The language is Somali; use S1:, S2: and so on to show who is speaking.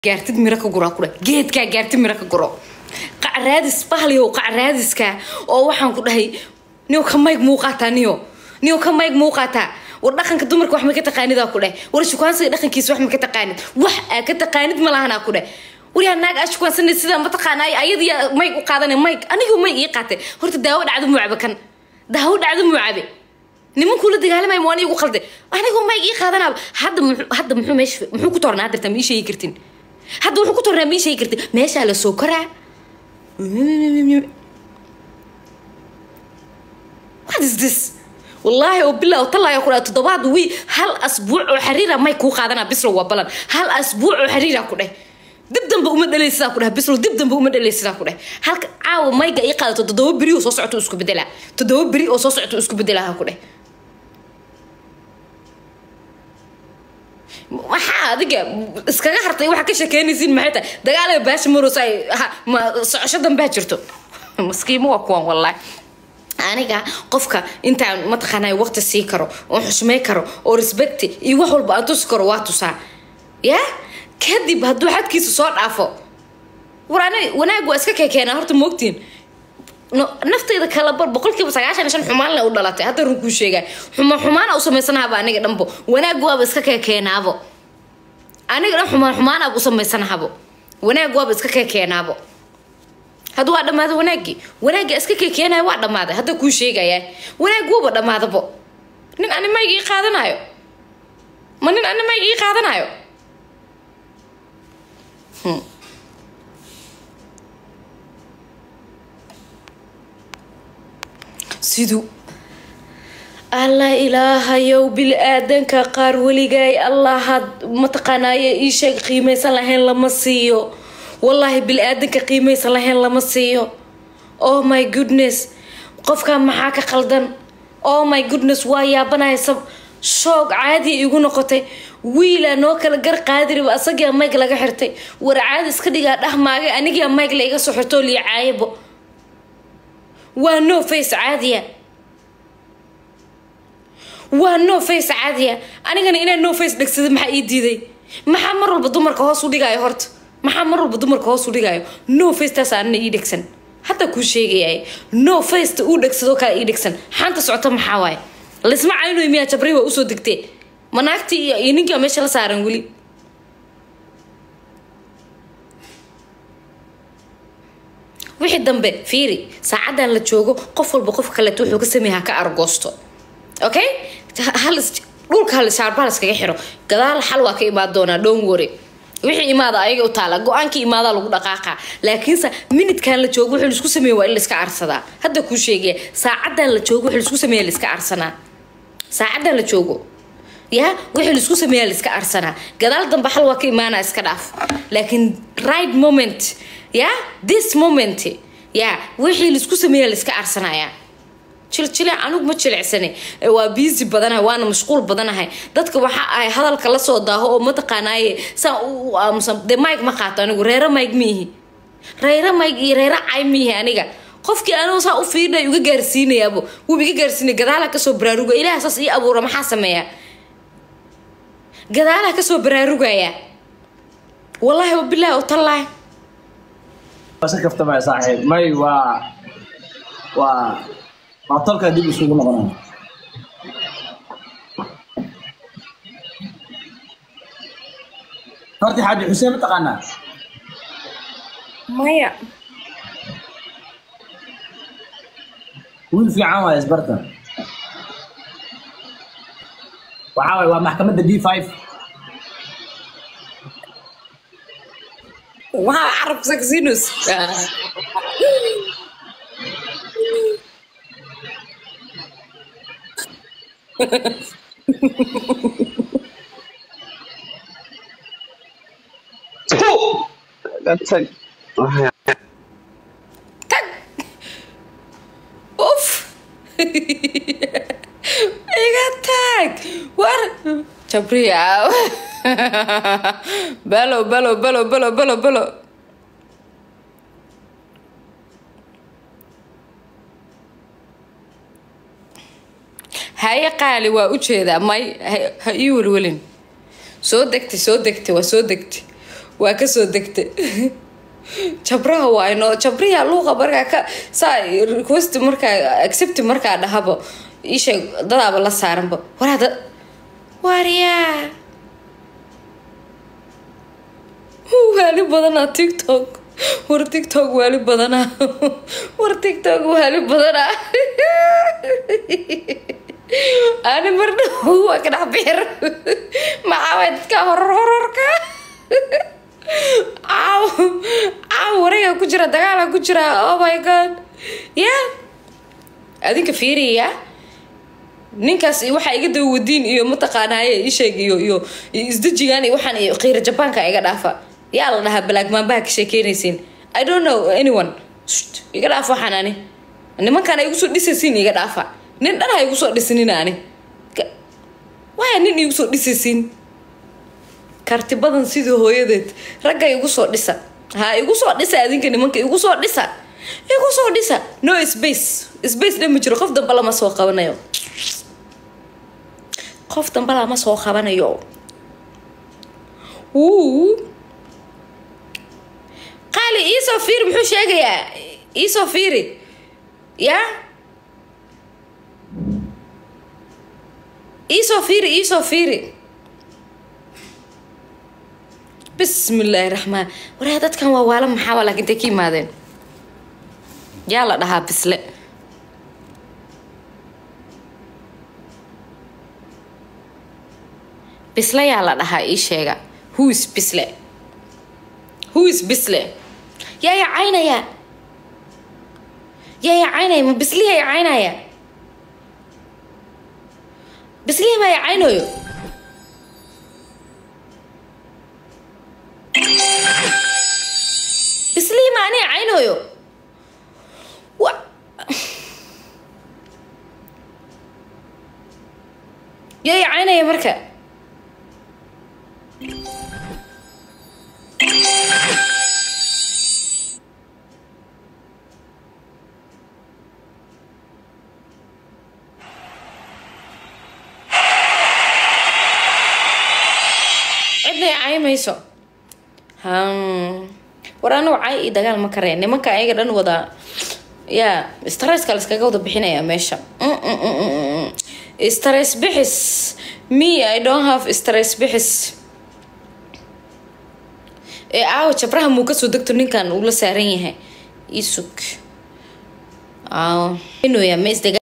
S1: gaartid miro ka guraa kudhe geedkaa gaartid miro ka guro qacraadis bahliyow qacraadiska oo waxaan ku dhahay niyo ka mayg muu qaataa niyo niyo ka mayg muu qaataa war dhaqanka dumarka wax ma ka taqaanidaa ku dheh war shukaansiga dhaqankiisa wax ma ka taqaanid wax aa ka taqaanid ma lahanaa ku dheh waryaa naag aa shukaansanay sidaa ma taqaanaayo ayadiya mayg u qaadanay mayg anigu mayg ii qaatay horta daawo dhacdo muu cabe kan daawo dhacdo muu cabe nimankuu la dagaalamay waan igu qalday anigu mayg ii qaadanaaba hadda muxuu hadda muxuu meesha muxuu ku tornaa dirta ma ii sheegi kartin hadda wuxuu ku tornaa ma ii sheegi kartin meeshaa la soo koraa what is this wallaahi oo bilaa talaya ku dhahay toddobaad wii hal asbuuc oo xariira may kuu qaadanaa bislo waa balan hal asbuuc oo xariira ku dheh dib dambe uma dhalay sidaa ku dheh bislo dib dambe uma dhalay sidaa ku dheh halka caawa mayga ii qaadato toddoba beri oo soo socoto isku bedelaa toddoba beri oo soo socoto isku bedelaa ha ku dheh waxaa adiga iskaga hartay waxaa ka sheekeynaysiin maxay tahay dagaalada baasha maros ay ma socosho dambaa jirto maskiimo waa kuwan wallaahi aniga qofka intaan mataqaanaa waqti sii karo oo xushmay karo oo respecti iyo wax walba aan tusi karo waa tusaa ya kadib hadduu xadkiisa soo dhaafo war ani wanaag waa iska kekeenaa horta moogtiin nafteyda kala bar boqolkiiba sagaashan iyo shan xumaan le u dhalatay hadda run kuu sheegaa xuma xumaana u samaysanaaba aniga dhanbo wanaag waaba iska kekeenaabo aniga dhan xumaan xumaanaaba u samaysanaabo wanaag waaba iska kekeenaabo hadda waa dhammaaday wanaaggii wanaagga iska kekeenaya waa dhammaaday hadda kuu sheegayaa wanaag wuuba dhammaadabo nin ani mayga ii qaadanayo ma nin ani mayga ii qaadanayo siduu allah ilaahayow bil-aadanka qaar weligaay allahaad mataqaanaaye ii sheeg qiimaysan lahayn lama siiyo wallaahi bil-aadanka qiimaysan lahayn lama siiyo oh my goodness qofkaa maxaa ka qaldan oh my goodness waa yaabanaya sab shoog caadi igu noqotay wiilaa noo kala gar qaadiriba asagaa mayg laga xirtay war caadi iska dhigaa dhahmaagay anigaa mayg la iga soo xirtoo liya caayabo waa no face caadiya waa no face caadiya anigana inaan no face dhegsada maxaa ii diiday maxaa mar walba dumarka hoos u dhigaayo horta maxaa mar walba dumarka hoos u dhigaayo no face taas anina ii dhegsan hadda kuu sheegayay no faceta uu dhegsadoo kale ii dhegsan xaanta socota maxaa waaye laisma caynoy miyaa jabray waa usoo degtee ma naagtii iyo iyo ninkii waa meesha la saaran weli wixii dambe fiiri saacadan la joogo qof walba qof kaleeto wuxuu ka sameeya ha ka argoosto okay hal dhulka hal shaarba iskaga xiro gadaal xal waa ka imaan doonaa don't worry wixii imaada ayaga u taala go-aankii imaadaa lagu dhaqaaqa laakiinse minidkan la joogo wuxuu laisku sameeya waa in laiska arsadaa hadda kuu sheegaya saacadan la joogo wuxuu laisku sameeya laiska arsanaa saacadan la joogo ya wixii laisku sameeya laiska arsanaa gadaal dambe xal waa ka imaanaa iska dhaaf laakiin right moment ya this moment ya wixii laisku sameeya laiska arsanaya jiljile anigu ma jilicsani waa biisi badanahay waana mashquul badanahay dadka waxa ahay hadalka lasoo daaho oo mataqaanaaye saa u aamusan dee mike ma qaato anigu reero mike miihi reero mike iyo reero cay miihi aniga qofkii anigu saa u fiirinay uga gaarsiinayaabo wuu iga gaarsiinaya gadaalaha kasoo baraaruga ilaah saas ii abuura maxaa sameeya gadaalaha kasoo baraarugaya wallaahi wabilaahi utallaahi
S2: si kaftama saaxiib may waa waa waa tolka dib isugu noqonaya horta xaaji xuseen ma taqaanaa
S1: maya
S2: wiil fiican waay isbarta waxaa waay waa maxkamadda d five
S1: waa carab saxinus
S3: tag
S1: tag uf iga tag war jabriya balo balo balo balo balo balo haye qaali waa ujeedaa may ha- ha ii welwelin soo degtay soo degtay waa soo degtay waa kasoo degta jabraha waa inoo jabriya luuqa markaa ka saa request markaa accept markaa dhahabo isheeg dadaaba la saaranba waraa dad waaryaa waali badanaa tiktok war tiktok waali badanaa war tiktok waali badanaa ani marna waa ka dhex bixir maxaa dadka horor hororka caaw caaw wareega ku jira dagaala ku jira oh my god ya adinka fiiriya ninkaas waxaa iga daba wadiin iyo mataqaanaaye isheeg iyo iyo isdejigaan iyo waxaan iyo qiira jabaanka iga dhaafa yaa la dhahaa balaagmaanbaha ka sheekeynaysiin i don't know anyone iga dhaaf waxaan ani nimankaan ay igu soo dhisaysiin iga dhaafa nin dhan ha igu soo dhisinina ani waaya nin igu soo dhisaysiin karti badan sidii hooyadeed ragga igu soo dhisa ha igu soo dhisa adinka nimanka igu soo dhisa igu soo dhisa no space space dhan ma jiro qof damba lama soo qabanayo qof damba lama soo qabanayo wuu qaali iisoo fiiri muxuu sheegayaa iisoo fiiri yaa iisoo fiiri iisoo fiiri bismi illaahi raxmaan waraa dadkan waa waala maxaa laakiin intay ka yimaadeen yaa la dhahaa bisle bisle yaa la dhahaa ii sheega whois bisle whois bisle yaa ya caynaya yaa ya caynaya ma bisliha ya caynaya bislihi maa ya caynayo bislihi ma aniga caynayo wa yaa ya caynaya marka cidna i caymayso war anigu cay iyo dagaal ma kareen nimanka ayaga dhan wada yaa stresska laskaga wada bixinaya meesha stress bixis me i don't have stress bixis ee aawa jabraha muu kasoo degto ninkan uu la saaran yahay isug aaw ma isdaga